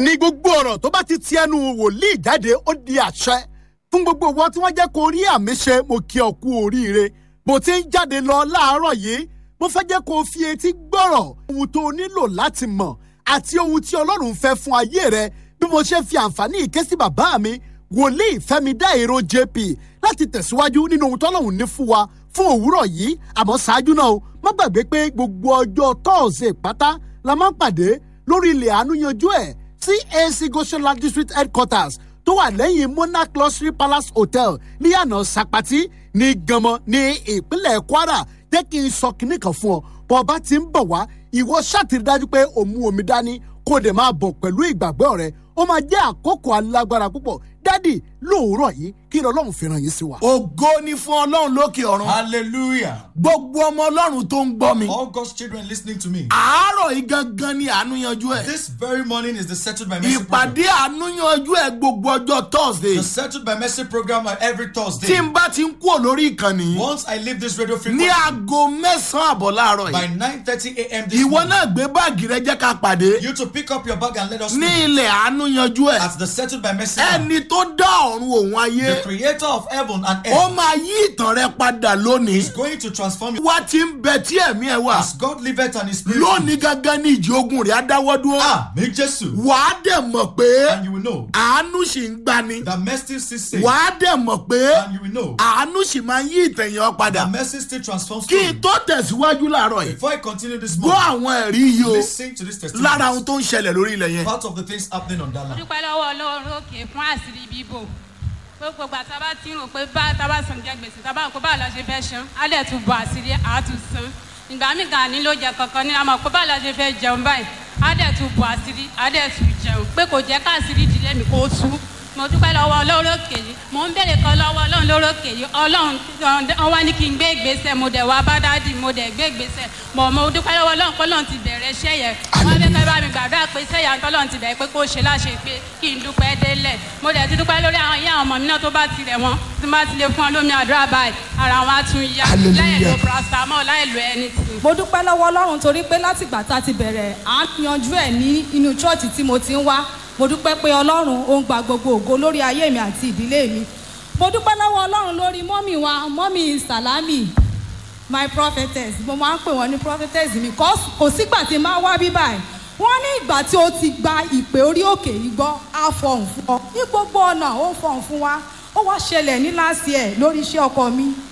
ní gbogbo ọ̀rọ̀ tó bá ti ti ẹnu wòlíì jáde ó di àṣẹ fún gbogbo wọn tí wọ́n jẹ́ kó rí àmì ṣe mo kí ọ kú oríire bó ti ń jáde lọ láàárọ̀ yìí mo fẹ́ jẹ́ kó o fi etí gbọ́rọ̀ ohun tó o nílò láti mọ̀ àti ohun tí ọlọ́run fẹ́ fún ayé rẹ bí mo ṣe fi àǹfààní ìké sí bàbá mi wòlíì fẹ́mi dáìró jp láti tẹ̀síwájú nínú ohun tọ́lọ́run ní fún wa fún òwúrọ̀ yìí àmọ́ ṣáájú náà o má gbàgbé pé gbogbo ọjọ́ tọ́ọ̀sẹ̀ pátá la máa ń pàdé lórí ilẹ̀ àánú yanjú ẹ̀ cac goshenland district headquarters tó wà lẹ́yìn monarch luxury palace hotel níyànà sapati ní ganmọ ní ìpínlẹ̀ kwara jẹ́ kí n sọ kinní kan fún ọ bọ́ ọba ti ń bọ̀ wá ìwọ ṣàtìrí dájú pé o mú omi dání kó o dẹ̀ máa bọ̀ pẹ̀lú ìgbàgbọ́ rẹ ó máa jẹ́ àkókò alágbára púpọ̀ dádì lóòrọ̀ yìí kí ni ọlọ́run fi ràn yín sí wa. ògo ni fún ọlọ́run lókè ọ̀run. Hallelujah. gbogbo ọmọ ọlọ́run tó ń gbọ́ mi. All God's children listening to me. àárọ̀ yìí gangan ni àánú yanjú ẹ̀. This very morning is the Settled by Mercy program. ìpàdé àánú yanjú ẹ̀ gbogbo ọjọ́ thursday. The Settled by Mercy program are every tí Thursday. n bá ti ń kúrò lórí ìkànnì. Once I leave this radio ní frequency aago mẹ́sàn-án àbọ̀ láàárọ̀ by yìí. 9:30 a.m. this ìwọ morning, náà gbé báàgì rẹ jẹ́ ká pàdé. you to pick up your bag and let us ní know ilẹ̀ àánú yanjú ẹ̀. at the Settled by Mercy. program. ẹni tó dá ọ̀run òun ayé. The Creator of heaven and ó earth máa yí ìtàn rẹ padà lónìí. is going to transform you wá ti ń bẹ tí ẹ̀mí ẹ wà. as God liveth and His Spirit. lónìí gangan ní ìjì ogun rẹ̀ á dáwọ́ dúró. Ah, me Jesus. wàá dẹ̀ mọ̀ pé And you will know àánú sì ń gbani. that mercy still saves. wàá dẹ̀ mọ̀ pé And you will know àánú sì máa ń yí ìtẹ̀yàn padà. that mercy still transforms kí story. n tó tẹ̀síwájú láàárọ̀ yìí. Before I continue this gbọ́ morning, àwọn ẹ̀rí yìí o listen to this testimony. lára ohun tó ń ṣẹlẹ̀ lórí ilẹ̀ yẹn. Part of the things happening on that land. dúpẹ́ lọ́wọ́ ọlọ́run òkè fún àṣírí bíbò gbogbo ìgbà tá a bá ti rò pé bá tá a bá san jẹ gbèsè tá a bá rò pé báwo la ṣe fẹ́ ṣan á dẹ̀ tún bọ̀ àṣírí á tún san ìgbà míì gan ni ló jẹ kankan ní àmọ́ pé báwo la ṣe fẹ́ jẹun báyìí á dẹ̀ tún bọ̀ àṣírí á dẹ̀ tún jẹun pé kò jẹ́ káàṣírí ìdílé mi kó tú mo dúpẹ́ lọ́wọ́ ọlọ́run òkè yìí mo ń bèrè kan lọ́wọ́ ọlọ́run lórí òkè yìí ọlọ́run wọn wá ní kí n gbé ìgbésẹ̀ mo dẹ̀ wá bá dádì mo dẹ̀ gbé ìgbésẹ̀ mo mo dúpẹ́ lọ́wọ́ ọlọ́run pé ọlọ́run ti bẹ̀rẹ̀ iṣẹ́ yẹn wọ́n fẹ́ fẹ́ bá mi gbàdúrà pé iṣẹ́ yẹn tọ́lọ́run ti bẹ̀rẹ̀ pé kó ṣe láṣẹ pé kí n dúpẹ́ délẹ̀ mo dẹ̀ ti dúpẹ́ lórí àwọn ìyá àwọn ọmọ mi náà tó bá ti rẹ̀ wọ́n tí wọ́n bá ti lè fún ọ lómi àdúrà báyìí ara wọn á tún yá láì lo paracetamol láì lo anything. mo dúpẹ́ lọ́wọ́ ọlọ́run torí pé látìgbà tá a ti bẹ̀rẹ̀ à ń yanjú ẹ̀ ní inú chọ́ọ̀chì tí mo ti ń wá mo dúpẹ́ pé ọlọ́run ó ń gba gbogbo ògo lórí ayé mi àti ìdílé mi mo dúpẹ́ lọ́wọ́ ọlọ́run lórí mọ́mì wa mọ́mì sàlámì my prophetess mo máa ń pè wọ́n ní prophetess mi kò kò sígbà tí n máa wá bí báyìí wọ́n ní ìgbà tí o ti gba ìpè orí òkè yìí gbọ́ á fọhùn fún ọ ní gbogbo ọ̀nà ó fọhùn fún wa ó wá ṣẹlẹ̀ ní last year lórí iṣẹ́ ọkọ mi